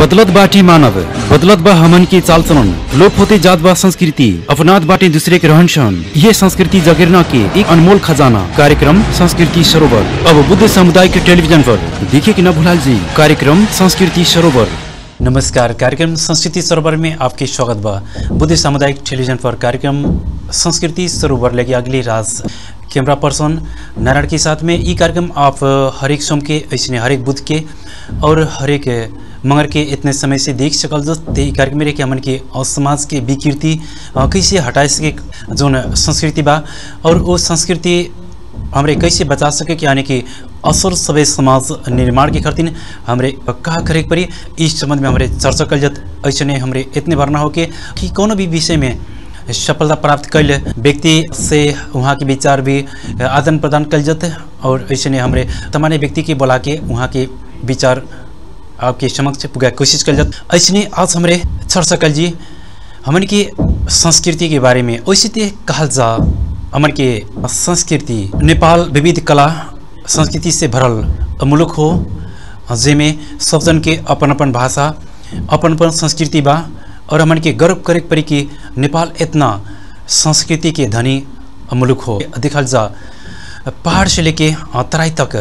बदलत बाटी मानव बदलत बा हमन की चाल चलन लोप होते जात बा संस्कृति अपनात बाटे दूसरे के रहन सहन ये संस्कृति जगेरना के एक अनमोल खजाना कार्यक्रम संस्कृति सरोवर अब बुद्ध समुदाय के टेलीविजन पर देखिए कि न भुलाल जी कार्यक्रम संस्कृति सरोवर नमस्कार कार्यक्रम संस्कृति सरोवर में आपके स्वागत बा बुद्ध सामुदायिक टेलीविजन पर कार्यक्रम संस्कृति सरोवर लेके अगली राज कैमरा पर्सन नारायण के साथ में ये कार्यक्रम आप हरेक सोम के ऐसे हरेक बुध के और हरेक मंगर के इतने समय से देख सकल जते ई कार्यक्रम में रह के हमन के अ, समाज के विकृति अ, कैसे हटाए सके जोन संस्कृति बा और वो संस्कृति हमरे कैसे बचा सके कि यानी कि असर सभे समाज निर्माण के खातिर हमरे का करे के पड़ी इस संबंध में हमरे चर्चा कल जत ऐसे हमरे इतने भरना हो के कि कोनो भी विषय में सफलता प्राप्त कैल व्यक्ति से वहाँ के विचार भी आदान प्रदान कल जाते और ऐसे ने हमरे तमाने व्यक्ति के बुला के वहाँ के विचार आपके समक्ष पुगा कोशिश कल जात ऐसे आज हमरे चर्चा कल जी हमन की संस्कृति के बारे में वैसे ते कहल जा हमन के संस्कृति नेपाल विविध कला संस्कृति से भरल मुलुक हो जेमे सब जन के अपन अपन भाषा अपन अपन संस्कृति बा और हमन के गर्व करे के पड़ी कि नेपाल इतना संस्कृति के धनी मुलुक हो देखल जा पहाड़ से लेके तराई तक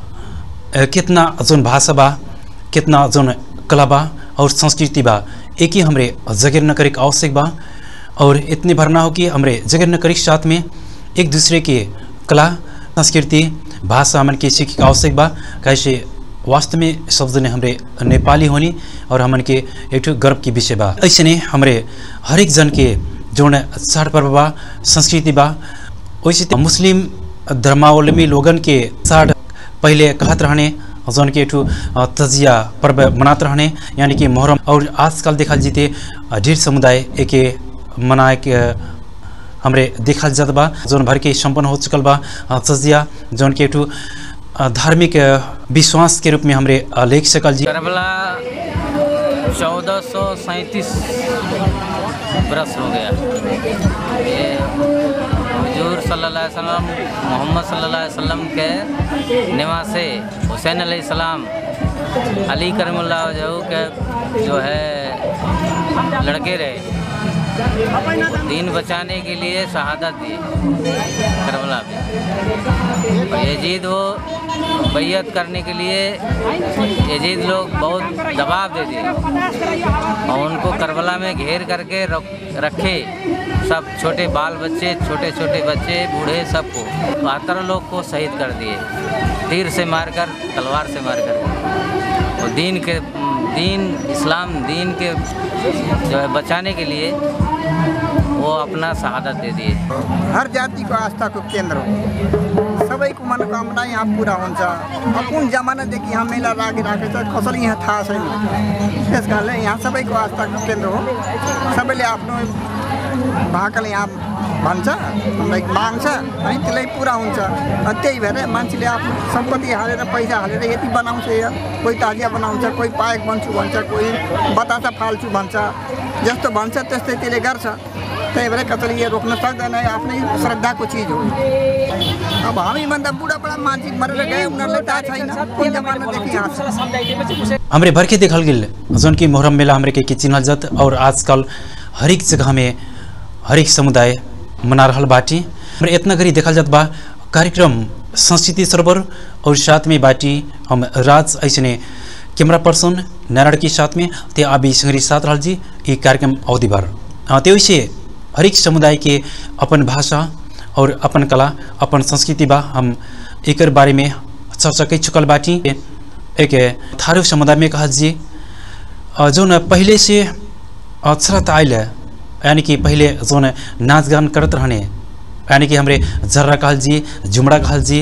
अ, कितना जोन भाषा बा कितना जोन कला बा और संस्कृति बा एक ही हमरे जगेर न करे के आवश्यक बा और इतने भरना हो कि हमरे जगेर न करे के साथ में एक दूसरे के कला संस्कृति भाषा हमन के सीखे के आवश्यक बा कैसे वास्तव में सब जने हमरे नेपाली होनी और हमन के एक ठो गर्व की विषय बा ऐसे ने हमरे हरेक जन के जोन चाड पर्व बा संस्कृति बा वैसे त मुस्लिम धर्मावलम्बी लोगन के चाड पहले कहत रहने जौन के ठू तजिया पर्व मनात रहने यानी कि मोहर्रम और आजकल देखल जीते ढेर समुदाय एके मनाए के हमरे देखल जात बा जौन भर के संपन्न हो चुकल बा तजिया जौन के ठू धार्मिक विश्वास के रूप में हमरे लेख सकल जी करबला चौदह सौ सैंतीस बरस हो गया ये हजूर सल्लल्लाहु अलैहि वसल्लम मोहम्मद सल्लल्लाहु अलैहि वसल्लम के निवासे हुसैन अलैहिस्सलाम अली करमुल्ला वजहू के जो है लड़के रहे दीन बचाने के लिए शहादत दी करबला में और यजीद वो बैयत करने के लिए यजीद लोग बहुत दबाव दे दिए और उनको करबला में घेर करके रख- रखे सब छोटे बाल बच्चे छोटे छोटे बच्चे बूढ़े सबको बहत्तर लोग को शहीद कर दिए तीर से मारकर तलवार से मारकर और दीन के दीन इस्लाम दीन के जो है बचाने के लिए वो अपना शहादत दे दिए हर जातिको आस्थाको केन्द्र हो सबैको मनोकामना यहाँ पुरा हुन्छ अब कुन जमानादेखि यहाँ मेला लागिरहेको छ कसैले यहाँ थाहा छैन त्यस कारणले यहाँ सबैको आस्थाको केन्द्र हो सबैले आफ्नो भाकाले यहाँ भन्छ हामीलाई माग्छ है त्यसलाई पुरा हुन्छ अनि त्यही भएर मान्छेले आफ्नो सम्पत्ति हालेर पैसा हालेर यति बनाउँछ यो कोही ताजिया बनाउँछ कोही पायक बन्छु भन्छ कोही बतासा फाल्छु भन्छ जस्तो भन्छ त्यस्तै त्यसले गर्छ त्यही भएर कसैले यो रोक्न सक्दैन यो आफ्नै श्रद्धाको चिज हो अब हामीभन्दा बुढाबुढा मान्छे मरेर गए उनीहरूलाई थाहा छैन कुन जमानादेखि यहाँ छ हमरे भर के देखल गेल जौन की मोहर्रम मेला हमरे के, के चिन्हल जात और आजकल हरेक जगह में हरेक समुदाय मना रहल बाटी हमरे इतना गरी देखल जात बा कार्यक्रम संस्कृति सरोवर और साथ में बाटी हम राज ऐसने कैमरा पर्सन नारायण के साथ में ते आबी संगरी साथ रहल जी ये कार्यक्रम अवधि भर हाँ, ते वैसे हरेक समुदाय के अपन भाषा और अपन कला अपन संस्कृति बा हम एकर बारे में चर्चा कई चुकल बाटी एक थारू समुदाय में कहा जी अ, जौन पहले से अक्षरत आयल यानी कि पहले जौन नाच गान करत रहने यानी कि हमरे जर्रा कहल जी झुमड़ा कहल जी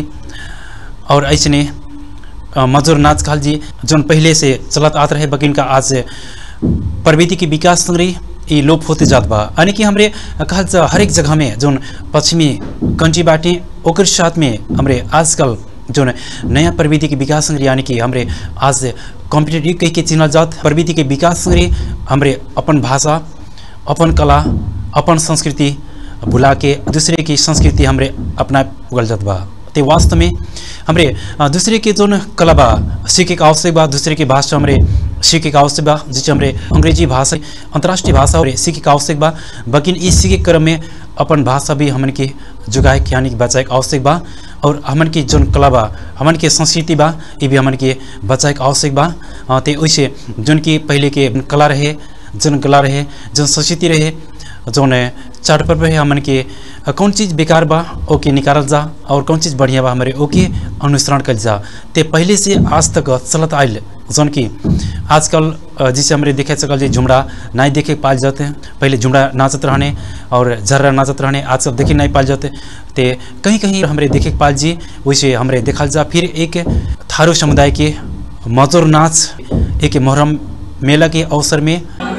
और ऐसने अ, मजूर नाच कहल जी जौन पहले से चलत आत रहे बकिन का आज प्रवृत्ति के विकास संग्रही ये लोप होते जात बा यानी कि हमरे कहल जा हरेक जगह में जौन पश्चिमी कंट्री बाटे ओकर साथ में हमरे आजकल जो नया प्रविधि के विकास संग्रह यानी कि हमरे आज कॉम्पिटेटिव कह के चिन्हल जात प्रविधि के विकास संग्रह हमरे अपन भाषा अपन कला अपन संस्कृति भुला के दूसरे की संस्कृति हमरे अपना उगल जात बा ते वास्तव में हमरे अ, दूसरे के जोन कला बा सीखे के आवश्यक बा दूसरे के भाषा हमरे सीखे के आवश्यक बा जिसे हमरे अंग्रेजी भाषा अंतर्राष्ट्रीय भाषा और सीखे के आवश्यक बा बकिन इस सीखे के क्रम में अपन भाषा भी हमन के जुगाए के यानी कि बचाए के आवश्यक बा और हमन के जोन कला बा हमन के संस्कृति बा ये भी हमन के बचाए के आवश्यक बा अ, ते वैसे जोन की पहले के कला रहे जोन कला रहे जोन संस्कृति रहे जौन चाट पर है हमन के अ, कौन चीज़ बेकार बा ओके निकालल जा और कौन चीज़ बढ़िया बा हमारे ओके अनुसरण कल जा ते पहले से आज तक चलत आयल जौन की आजकल अ, जिसे हमारे देखे सकल जे झुमड़ा नहीं देखे पाल जाते हैं पहले झुमड़ा नाचत रहने और झर्रा नाचत रहने आजकल देखे नहीं पाल जाते ते कहीं कहीं हमारे देखे के पाल जी वैसे हमारे देखल जा फिर एक थारू समुदाय के मजोर नाच एक मोहर्रम मेला के अवसर में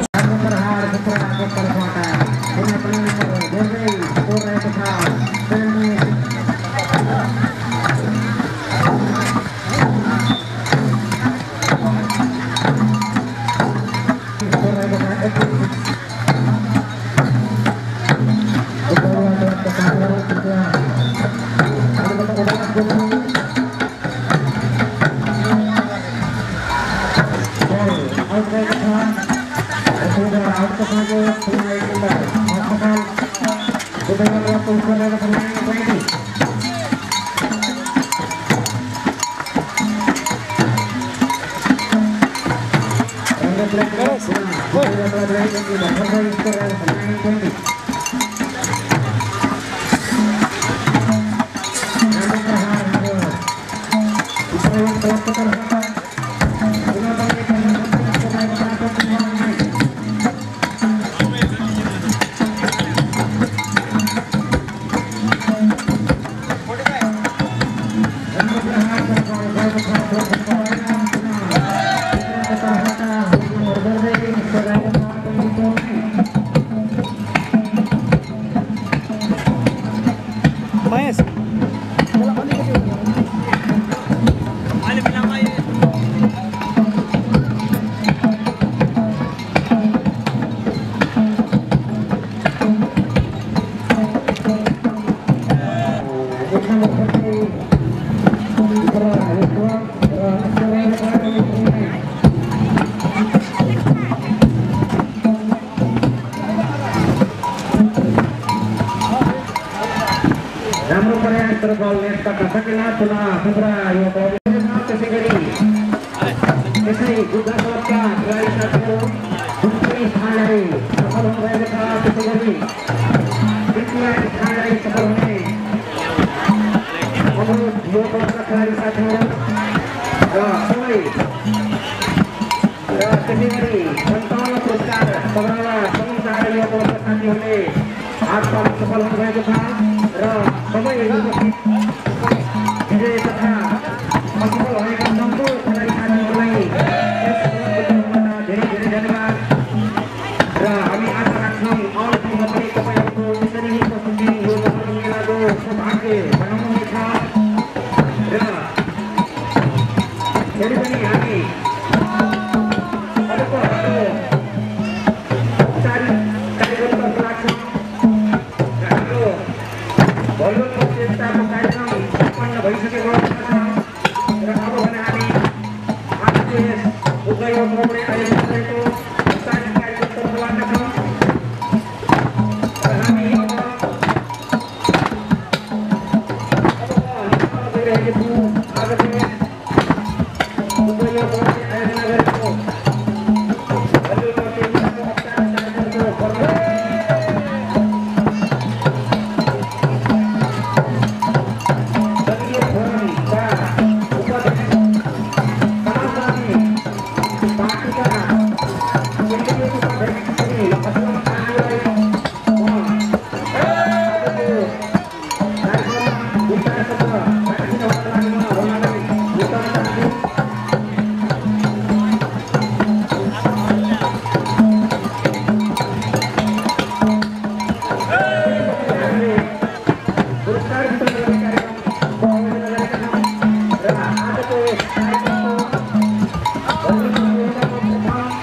राम्रो प्रयास तर बल नेटबाट सकेला पुनः खुद्रा यो बल त्यसै गरी यसै बुद्ध क्लबका खेलाडी साथीहरू द्वितीय स्थानलाई सफल हुनुभएको छ त्यसै गरी तृतीय स्थानलाई सफल हुने अनुरोध यो क्लबका खेलाडी साथीहरू र सबै र त्यसै गरी सन्ताउन्न पुरस्कार सभामा समुदाय यो क्लबका साथीहरूले हात पाउन सफल हुनुभएको छ र सबै उपस्थित विजय तथा असफल भएका सम्पूर्ण खेलाडी साथीहरूलाई यस क्लबबाट धेरै धेरै धन्यवाद र हामी आशा राख्छौँ आउने दिनमा पनि तपाईँहरूको यसरी नै उपस्थिति यो महोत्सव मेलाको सौभाग्य बनाउनुहुनेछ र फेरि पनि हामी अर्को हाम्रो औपचारिक कार्यक्रमतर्फ लाग्छौँ र हाम्रो भलिबल प्रतियोगिताको कार्यक्रम सम्पन्न भइसकेको अवस्था छ र अब भने हामी आजको यस उद्योग मोडले आयोजना गरेको औपचारिक कार्यक्रमतर्फ लाग्दछौँ र हामी अब अब गइरहेको छौँ आजको यस उद्योग मोडले आयोजना गरेको भलिबल प्रतियोगिताको औपचारिक कार्यक्रमको प्रमुख दलीय फोरमका उपाध्यक्ष समाजवादी पार्टीका केन्द्रीय उपाध्यक्ष श्री असलम खानलाई म आजको कार्यक्रममा विचार शब्द राखिदिनका लागि म उहाँलाई विचार चाहन्छु हामीले पुरस्कार वितरण गर्ने कार्यक्रमको आयोजना गरेका छौँ र आजको यस कार्यक्रमको भव्य प्रतियोगिताको प्रथम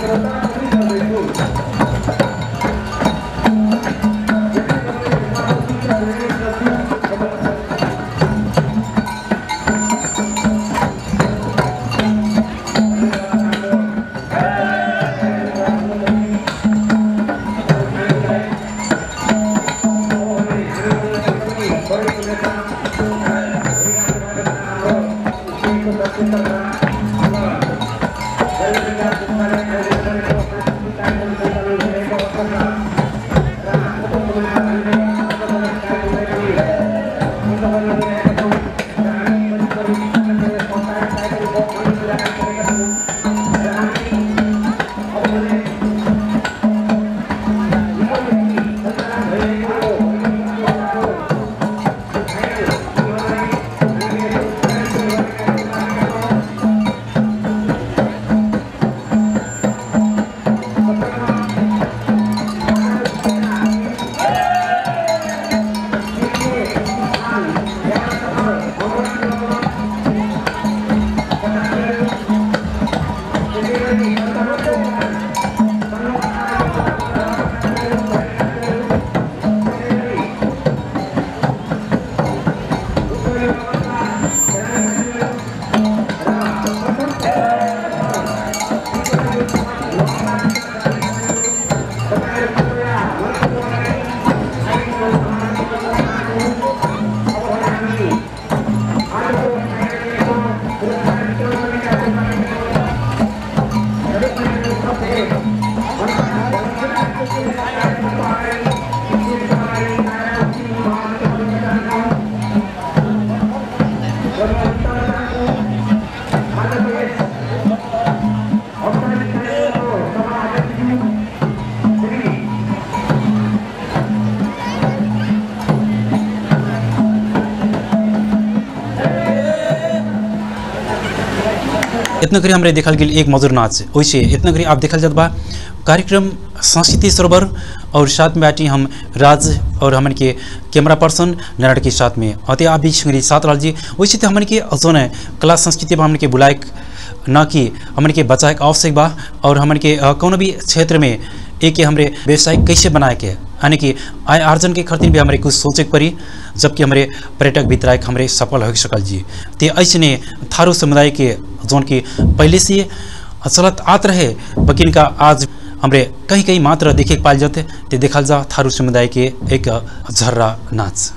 इतना करी हमरे देखल गेल एक मधुर नाच वैसे इतना करी आप देखल जात बा कार्यक्रम संस्कृति सरोवर और साथ में बाटी हम राज और हमन के कैमरा पर्सन नारायण के साथ में अते आप भी संगरी साथ रहल जी वैसे तो हमन के जोन है कला संस्कृति बा हमन के बुलाए न कि हमन के बचाए के आवश्यक बा और हमन के अ, कौनो भी क्षेत्र में एक के हमरे व्यवसाय कैसे बनाए के यानी कि आय आर्जन के खातिर भी हमारे कुछ सोचे के पड़ी जबकि हमारे पर्यटक वितरायक हमरे सफल हो सकल जी ते ऐसने थारू समुदाय के जोन की पहले से चलत आत रहे बकिन का आज हमरे कहीं कहीं मात्र देखे के पाल जाते ते देखल जा थारू समुदाय के एक झर्रा नाच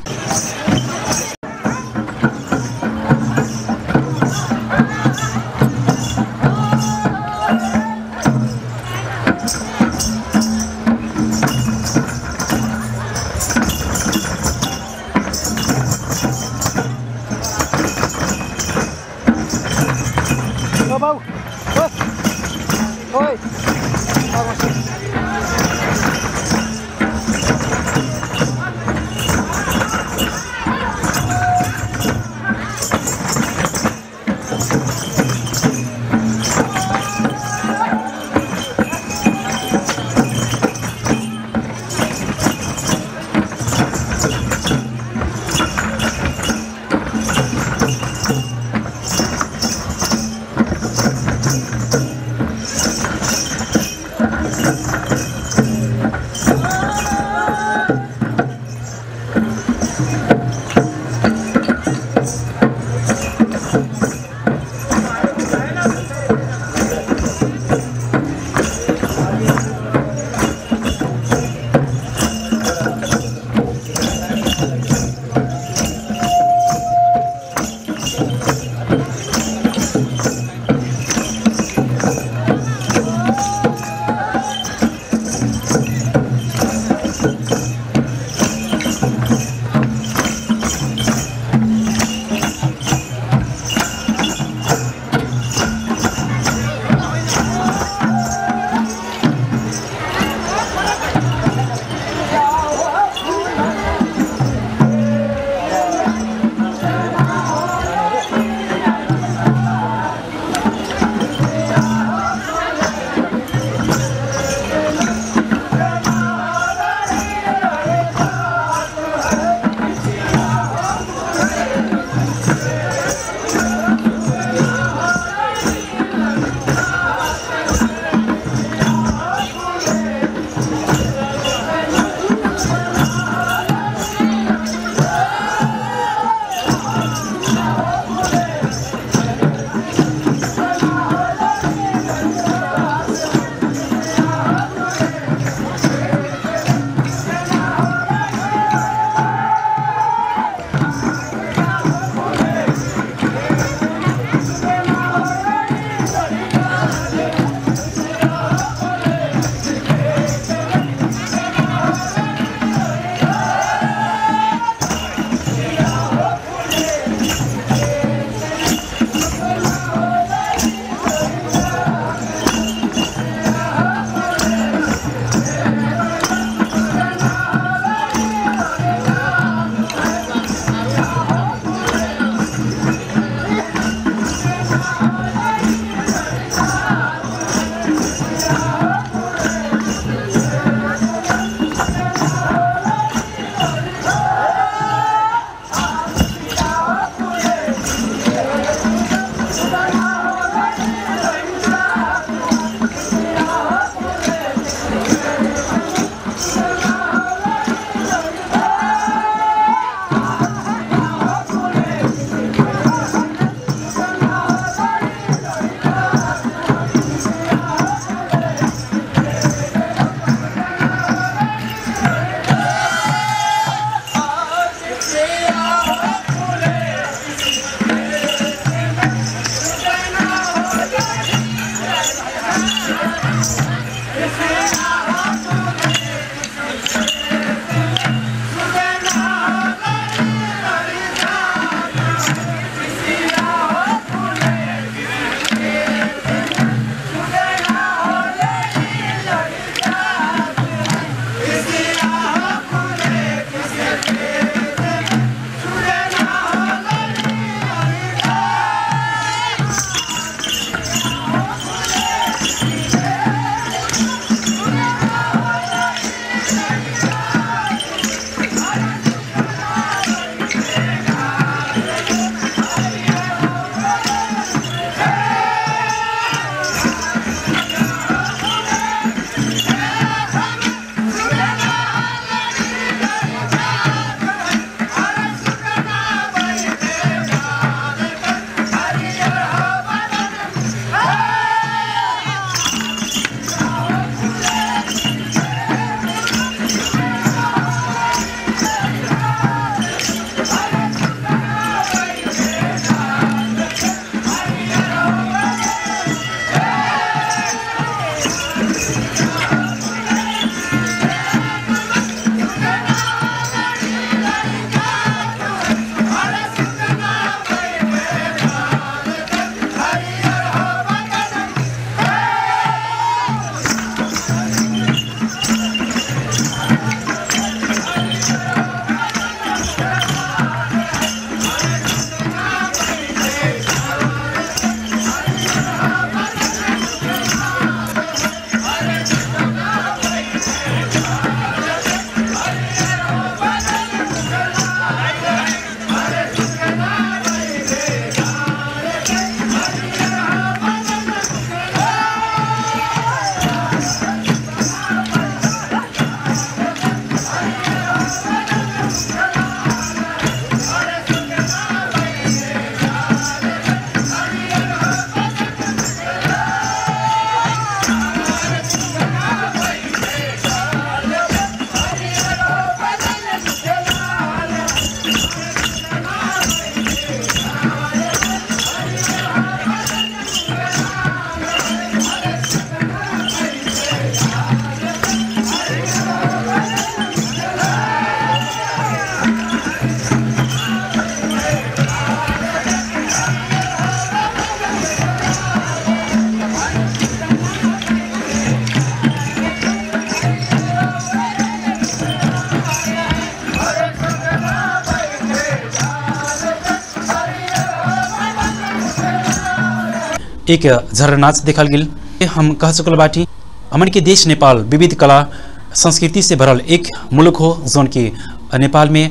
एक झर नाच देखल गेल हम कह चुकल बाटी हमन के देश नेपाल विविध कला संस्कृति से भरल एक मुल्क हो जौन कि नेपाल में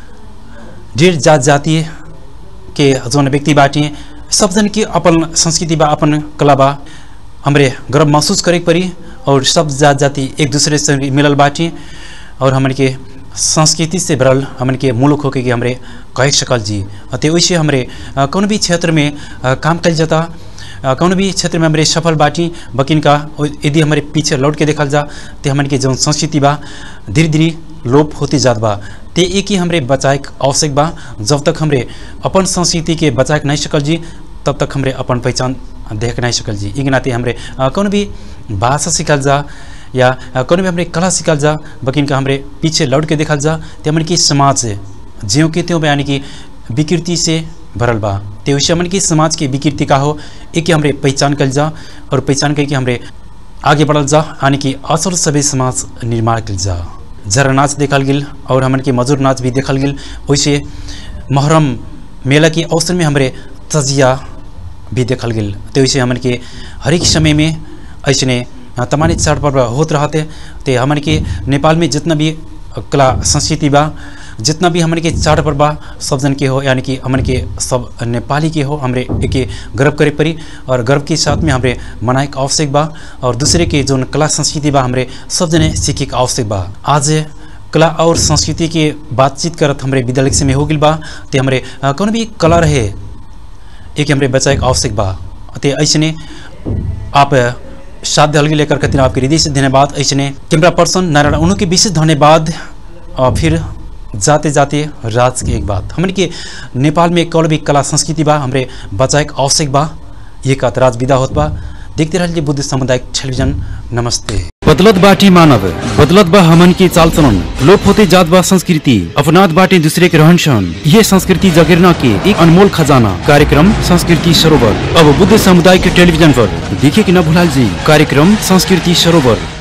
ढेर जात जाति के जौन व्यक्ति बाटी सब जन के अपन संस्कृति बा अपन कला बा हमरे गर्व महसूस करे के पड़ी और सब जात जाति एक दूसरे से मिलल बाटी और हमन के संस्कृति से भरल हमन के मुल्क होके कि हमरे कह सकल जी ते वैसे हमरे अ, कौन भी क्षेत्र में अ, काम कल जाता अ, कौन भी क्षेत्र में हमारे सफल बाटी बकिन का और यदि हमारे पीछे लौट के देखल जा तो हमन के जौन संस्कृति बा धीरे धीरे लोप होती जात बा ते एक ही हमरे बचाए के आवश्यक बा जब तक हमरे अपन संस्कृति के बचाए के नहीं सकल जी तब तक हमरे अपन पहचान देख नहीं सकल जी एक नाते हमरे अ, कौन भी भाषा सीखल जा या अ, कौन भी हमरे कला सीखल जा बकिन का हमरे पीछे लौट के देखल जा ते हमन की समाज ज्यों के त्यों यानी कि विकृति से भरल बा ते वैसे हमन की समाज के विकृति का हो एक के हमरे पहचान कल जा और पहचान करके हमरे आगे बढ़ल जा यानी कि असल सभी समाज निर्माण कल जा जरा नाच देखल गेल और हमन के मजूर नाच भी देखल गेल वैसे मुहर्रम मेला के अवसर में हमरे तजिया भी देखल गेल तो वैसे हमन के हरेक समय में ऐसने तमाम चाड़ पर्व होत रहते ते हमन के नेपाल में जितना भी कला संस्कृति बा जितना भी हमन के चाड़ पर्व बा सब जन के हो यानी कि हमन के सब नेपाली के हो हमरे एक गर्व करे पड़ी और गर्व के साथ में हमरे मनाए के आवश्यक बा और दूसरे के जो कला संस्कृति बा हमरे सब जने सीखे के आवश्यक बा आज कला और संस्कृति के बातचीत करत हमरे विद्यालय से में हो गइल बा ते हमरे अ, कौन भी कला रहे एक हमरे बचाए के आवश्यक बा ते ऐसने आप साथ दल लेकर खातिर आपके हृदय से धन्यवाद ऐसने कैमरा पर्सन नारायण उन्हों के विशेष धन्यवाद और फिर जाते जाते राज के एक बात हमन के नेपाल में कौन भी कला संस्कृति बा हमरे बचाए के आवश्यक बा ये का राज विदा होत बा देखते रहिए बुद्ध सामुदायिक टेलीविजन नमस्ते बदलत बाटी मानव बदलत बा हमन की चाल चलन लोप होते जात बा संस्कृति अपनात बाटे दूसरे के रहन सहन ये संस्कृति जगेरना के एक अनमोल खजाना कार्यक्रम संस्कृति सरोवर अब बुद्ध समुदाय के टेलीविजन पर देखे कि न भुलाल जी कार्यक्रम संस्कृति सरोवर